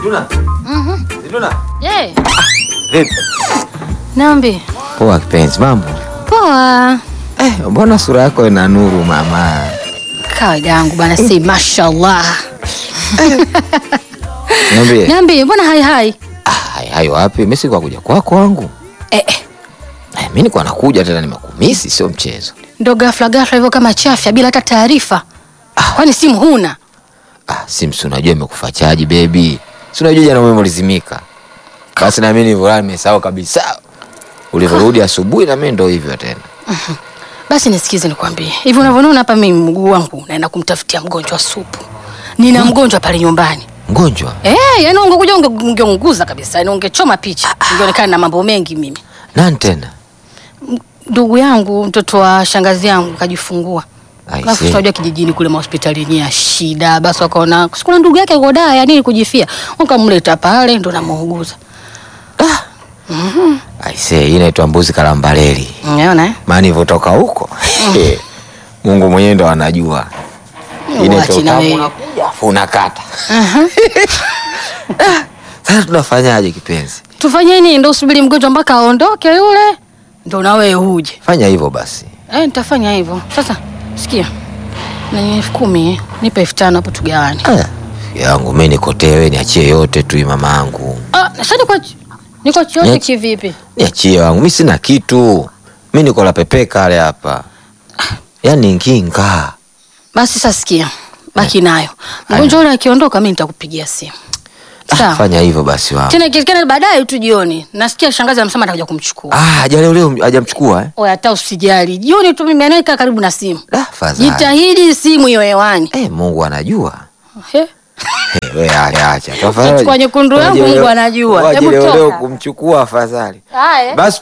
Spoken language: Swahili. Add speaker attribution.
Speaker 1: Zituna.
Speaker 2: Mhm.
Speaker 1: Zituna.
Speaker 2: Je,
Speaker 1: Vipi?
Speaker 2: Nambi.
Speaker 1: Poa kipenzi, mambo?
Speaker 2: Poa.
Speaker 1: Eh, mbona sura yako ina nuru mama?
Speaker 2: Kawaida yangu bana, si mashallah.
Speaker 1: Niambie.
Speaker 2: Nambi, mbona hai hai?
Speaker 1: Ah, hayo hayo wapi? Mimi si kwa kuja kwako wangu.
Speaker 2: Eh, eh.
Speaker 1: Eh, mimi niko nakuja tena nimekumisi sio mchezo.
Speaker 2: Ndo ghafla ghafla hivyo kama chafya bila hata taarifa. Kwani simu huna?
Speaker 1: Ah, Sims unajua imekufa chaji baby. Si unajua jana umeme ulizimika. Basi na mimi nilivyo nimesahau kabisa. Ulivyorudi asubuhi na mimi ndo hivyo tena.
Speaker 2: Basi nisikize nikwambie. Hivi unavyoona hapa mimi mguu wangu naenda kumtafutia mgonjwa supu. Nina mgonjwa pale nyumbani.
Speaker 1: Mgonjwa?
Speaker 2: Eh, yani ungekuja unge- ungeunguza kabisa, yani ungechoma picha. Ungeonekana na mambo mengi mimi.
Speaker 1: Nani tena?
Speaker 2: Ndugu yangu, mtoto wa shangazi yangu kajifungua.
Speaker 1: I
Speaker 2: Alafu
Speaker 1: see.
Speaker 2: tunajua kijijini kule mahospitalini ya shida, basi wakaona sikuna ndugu yake kodaa ya nini kujifia, wakamleta pale ndo namuuguza.
Speaker 1: I say, hii inaitwa mbuzi kalambaleli.
Speaker 2: Unaona eh?
Speaker 1: Maana nilivyotoka huko. Mungu mwenyewe ndo anajua. Inaitwa
Speaker 2: Uachi na
Speaker 1: utamu
Speaker 2: wewe.
Speaker 1: unakuja, afu unakata.
Speaker 2: Aha.
Speaker 1: Sasa tunafanyaje kipenzi?
Speaker 2: Tufanye nini? Ndo usubiri mgonjwa mpaka aondoke yule, ndo na wewe uje.
Speaker 1: Fanya hivyo basi.
Speaker 2: Eh, nitafanya hivyo. Sasa sikia, na elfu kumi eh, nipe elfu tano hapo tugawane.
Speaker 1: Aya, yangu mimi nikotee, wewe niachie yote tu hii mama yangu.
Speaker 2: Ah, sasa niko niko chote
Speaker 1: Niache-
Speaker 2: kivipi?
Speaker 1: Niachie wangu, mimi sina kitu. Mimi niko la pepe kale hapa. Yaani nginga.
Speaker 2: Basi sasa sikia, baki nayo. Mgonjwa yule akiondoka, mimi nitakupigia simu.
Speaker 1: Ah,
Speaker 2: Sawa.
Speaker 1: fanya hivyo basi wangu.
Speaker 2: Tena ikiwezekana baadaye tu jioni. Nasikia shangazi amesema atakuja kumchukua.
Speaker 1: Ah, haja leo leo hajamchukua eh?
Speaker 2: Oya, hata usijali. Jioni tu mimi anaika karibu na simu.
Speaker 1: Da, fadhali.
Speaker 2: Jitahidi simu hiyo hewani.
Speaker 1: Eh, Mungu anajua.
Speaker 2: He?
Speaker 1: Eh, wewe ale acha. Tafadhali.
Speaker 2: Kichukua nyekundu yangu,
Speaker 1: Waje leo-
Speaker 2: Mungu anajua.
Speaker 1: waje
Speaker 2: Hebu
Speaker 1: leo leo
Speaker 2: toka.
Speaker 1: kumchukua afadhali.
Speaker 2: Haya.
Speaker 1: Basi